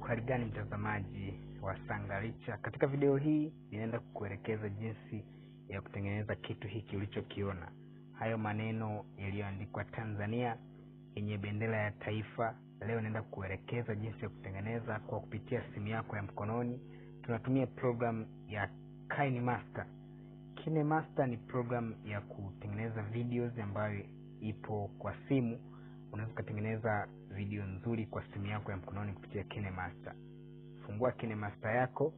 Uhali gani mtazamaji wa Sangalicha, katika video hii ninaenda kukuelekeza jinsi ya kutengeneza kitu hiki ulichokiona. Hayo maneno yaliyoandikwa Tanzania yenye bendera ya taifa. Leo naenda kukuelekeza jinsi ya kutengeneza kwa kupitia simu yako ya mkononi. Tunatumia program ya KineMaster. KineMaster ni program ya kutengeneza videos ambayo ipo kwa simu. Unaweza ukatengeneza video nzuri kwa simu yako ya mkononi kupitia KineMaster. Fungua KineMaster yako.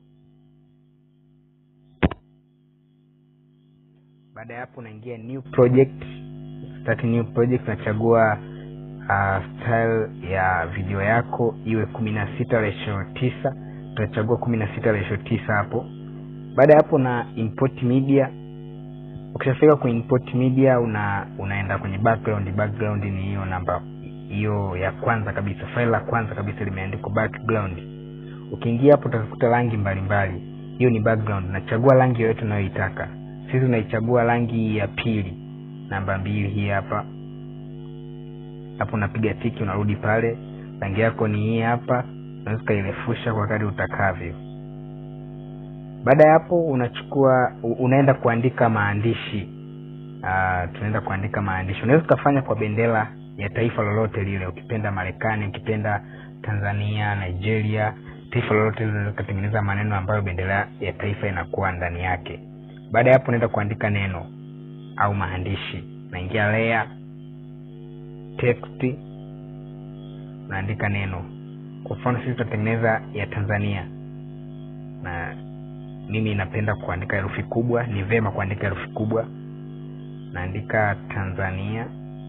Baada ya hapo, unaingia new project, start new project. Unachagua uh, style ya video yako iwe kumi na sita ratio tisa. Utachagua kumi na sita ratio tisa hapo. Baada ya hapo, na import media. Ukishafika kwenye import media, una unaenda kwenye background. Background ni hiyo namba hiyo ya kwanza kabisa, file la kwanza kabisa limeandikwa background. Ukiingia hapo utakuta rangi mbalimbali, hiyo ni background. Nachagua rangi yoyote unayoitaka. Sisi tunaichagua rangi ya pili, namba mbili, hii hapa. Hapo unapiga tiki, unarudi pale, rangi yako ni hii hapa. Unaweza ukairefusha kwa kadri utakavyo. Baada ya hapo, unachukua unaenda kuandika maandishi. Uh, tunaenda kuandika maandishi. Unaweza ukafanya kwa bendera ya taifa lolote lile, ukipenda Marekani, ukipenda Tanzania, Nigeria, taifa lolote lile, unaweza ukatengeneza maneno ambayo bendera ya taifa inakuwa ndani yake. Baada ya hapo, unaenda kuandika neno au maandishi. Unaingia layer text, unaandika neno. Kwa mfano sisi tutatengeneza ya Tanzania, na mimi napenda kuandika herufi kubwa, ni vema kuandika herufi kubwa. Naandika Tanzania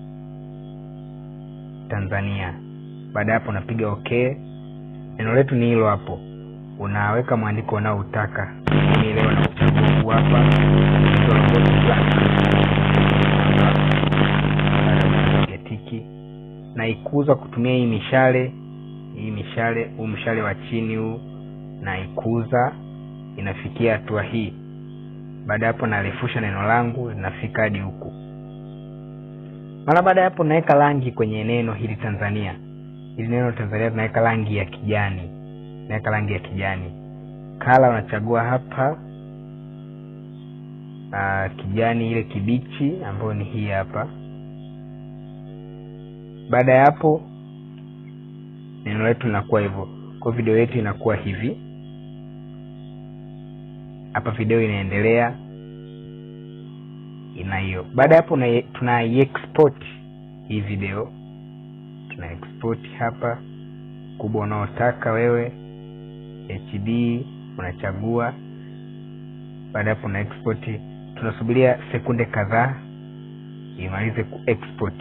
Tanzania. Baada ya hapo unapiga okay. Neno letu ni hilo hapo, unaweka mwandiko unaoutaka. Mimi leo nauchagua huu hapa, tiki na ikuza kutumia hii mishale hii mishale, huu mshale wa chini huu, na ikuza inafikia hatua hii. Baada ya hapo narefusha neno langu linafika hadi huku mara baada ya hapo naweka rangi kwenye neno hili Tanzania. Hili neno Tanzania tunaweka rangi ya kijani, naweka rangi ya kijani. Kala unachagua hapa aa, kijani ile kibichi ambayo ni hii hapa. Baada ya hapo neno letu linakuwa hivyo, kwa video yetu inakuwa hivi hapa, video inaendelea ina hiyo. Baada ya hapo tuna export hii video, tuna export hapa kubwa unaotaka wewe, HD unachagua. Baada ya hapo na export, tunasubiria sekunde kadhaa imalize ku export.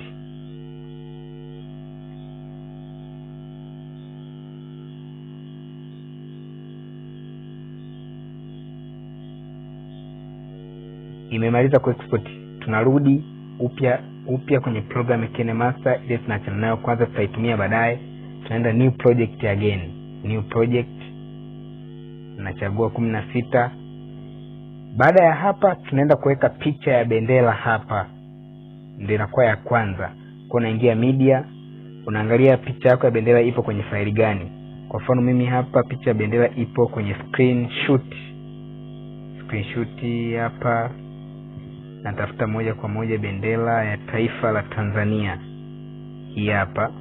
Imemaliza ku export, tunarudi upya upya kwenye program ya KineMaster ile tunaachana nayo kwanza, tutaitumia baadaye. Tunaenda new project again, new project, nachagua kumi na sita. Baada ya hapa, tunaenda kuweka picha ya bendera hapa, ndio inakuwa ya kwanza. Kwa unaingia media, unaangalia picha yako ya bendera ipo kwenye faili gani. Kwa mfano mimi hapa picha ya bendera ipo kwenye screenshot, screenshot hapa natafuta moja kwa moja bendera ya taifa la Tanzania. Hii hapa,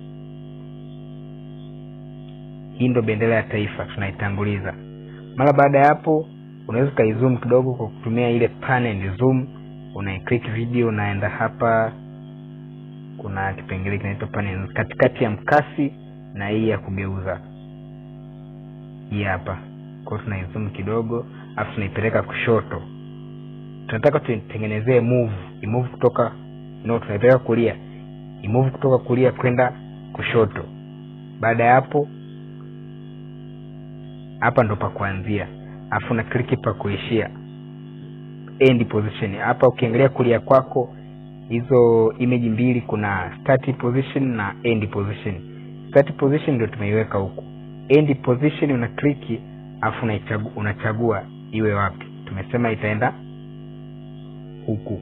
hii ndo bendera ya taifa tunaitanguliza. Mara baada ya hapo, unaweza ukaizoom kidogo kwa kutumia ile panel zoom, unaiclick video, unaenda hapa, kuna kipengele kinaitwa panel katikati ya mkasi na hii ya kugeuza, hii hapa. Kwa hiyo tunaizoom kidogo, afu tunaipeleka kushoto tunataka tuitengenezee move imove kutoka no, tunaipeleka kulia, imove kutoka kulia kwenda kushoto. Baada ya hapo, hapa ndo pa kuanzia, afu na click pa kuishia, end position. Hapa ukiangalia kulia kwako, hizo image mbili, kuna start position na end position. Start position ndio tumeiweka huku, end position una click, afu unachagua, unachagua iwe wapi. Tumesema itaenda huku.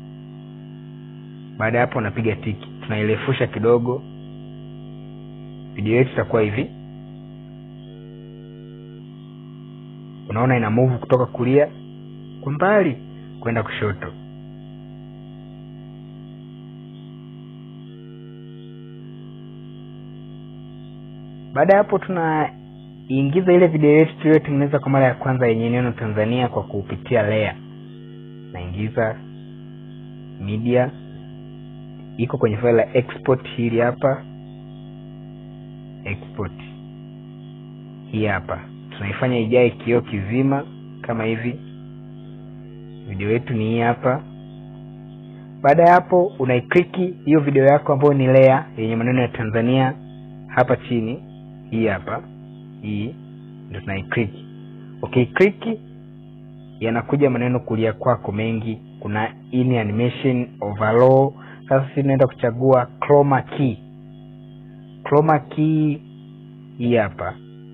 Baada ya hapo unapiga tiki, tunairefusha kidogo video yetu itakuwa hivi unaona ina move kutoka kulia kwa mbali kwenda kushoto baada ya hapo tunaingiza ile video yetu tuliyotengeneza kwa mara ya kwanza yenye neno tanzania kwa kupitia layer naingiza media iko kwenye file la export hili hapa export hii hapa tunaifanya ijae kioo kizima kama hivi video yetu ni hii hapa baada ya hapo unaikliki hiyo video yako ambayo ni layer yenye maneno ya tanzania hapa chini hii hapa hii ndio tunaikliki ukiikliki yanakuja maneno kulia kwako mengi kuna in animation overall sasa sisi tunaenda kuchagua chroma key chroma key hii hapa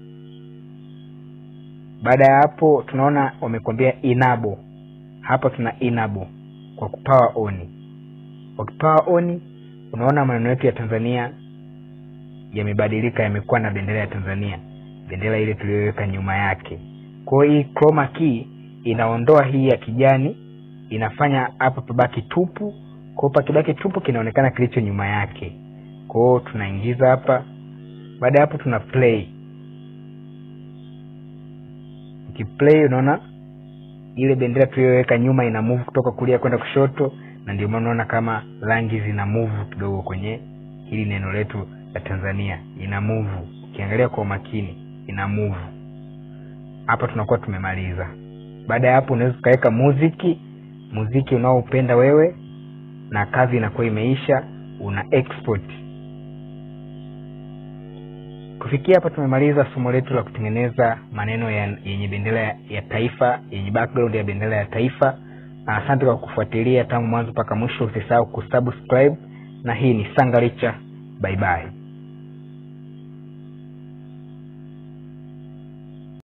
baada ya hapo tunaona wamekwambia inabo hapa tuna inabo kwa kupawa oni wakipawa oni unaona maneno yetu ya tanzania yamebadilika yamekuwa na bendera ya tanzania bendera ile tuliyoweka nyuma yake kwa hiyo hii chroma key inaondoa hii ya kijani inafanya hapa pabaki tupu kwao pakibaki tupu kinaonekana kilicho nyuma yake kwao tunaingiza hapa baada ya hapo tuna play ukiplay unaona ile bendera tuliyoweka nyuma ina move kutoka kulia kwenda kushoto na ndio maana unaona kama rangi zina move kidogo kwenye hili neno letu la tanzania ina move ukiangalia kwa umakini ina move hapa tunakuwa tumemaliza baada ya hapo unaweza ukaweka muziki muziki unaoupenda wewe na kazi inakuwa imeisha una export kufikia hapa tumemaliza somo letu la kutengeneza maneno ya, yenye bendera ya, ya taifa yenye background ya bendera ya taifa asante kwa kufuatilia tangu mwanzo mpaka mwisho usisahau kusubscribe na hii ni sangaricha bye bye